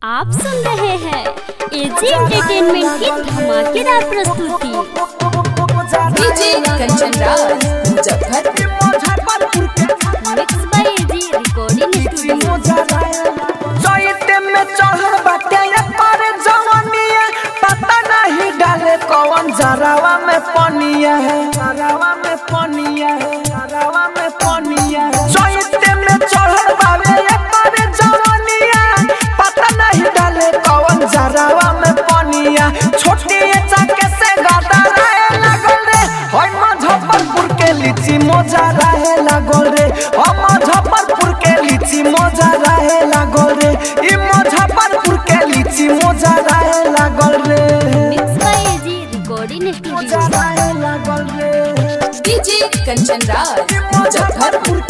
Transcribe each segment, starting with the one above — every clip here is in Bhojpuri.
आप सुन रहे हैं एजी एंटरटेनमेंट की धमाकेदार प्रस्तुति DJ Kanchan Raj Muzaffarpur mix by AG recording studio चैते में चढ़ल बाटे ये पर जवानिया पता नहीं डाले कौन जरावा में पनिया है जरावा में पनिया है जरावा में पनिया है चैते में चढ़ल बावे ये पर जवानिया पता नहीं डाले कौन जरावा में पनिया छोटी ये चाके से गाता रहे लागल रे होय मुजफ्फरपुर के लीची मोजा रहे लागल रे ओ मुजफ्फरपुर के लीची मोजा रहे लागल रे ई मुजफ्फरपुर के लीची मोजा रहे लागल रे मिक्स बाय एजी रिकॉर्डिंग मोजा स्टूडियो रहे लागल रे डीजे कंचन राज मुजफ्फरपुर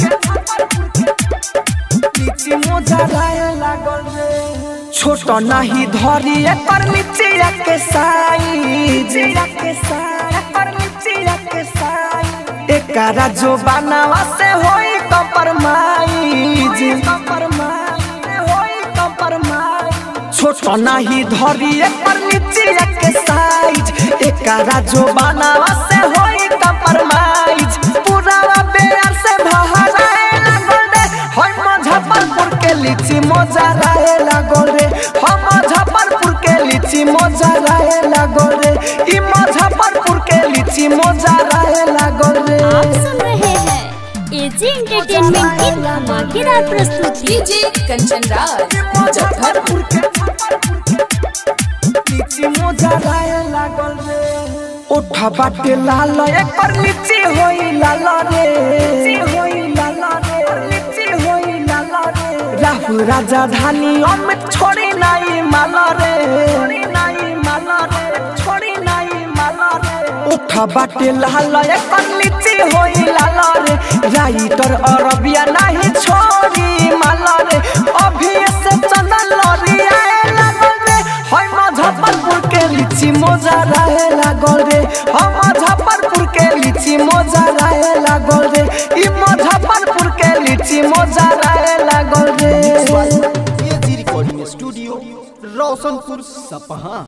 लीची मोजा रहे लागल रे छोट नहीं धरी एकर नीचिया के साइज के साइज एकर नीचिया के साइज एकरा जो बनावा से होई कम्प्रोमाइज कम्प्रोमाइज होई कम्प्रोमाइज छोट नहीं धरी एकर नीचिया के साइज एकरा जो बनावा से होई कम्प्रोमाइज पूरा बेर से भहराए लागल रे होय मुजफ्फरपुर के लीची मोजा रहे लागल रे हो मुजफ्फरपुर के लीची मोजा रहे लागल रे ई मुजफ्फरपुर के लीची मोजा रहे लागल रे आप सुन रहे हैं एजी एंटरटेनमेंट की धमाकेदार प्रस्तुति डीजे कंचन राज मुजफ्फरपुर लीची मोजा रहे लागल रे ओठा बाटे लाल एकर लीची होई लाल रे होई लाल रे लीची होई लाल रे राहु राजा धानी अमित छोड़ी नाई माल रे छोड़ी नाई माल रे छोड़ी नाई माल रे ओठा बाटे लाल एकर लीची होई लाल रे राइटर अरबिया नहीं छोड़ी माल रे अभी से चंदन लरिया लागल रे होय मुजफ्फरपुर के लीची मोजा रहे लागल रे हो मुजफ्फरपुर के लीची मोजा रहे लागल रे ई मुजफ्फरपुर के लीची मोजा रहे लागल रे एजी रिकॉर्डिंग स्टूडियो रोशनपुर सपहा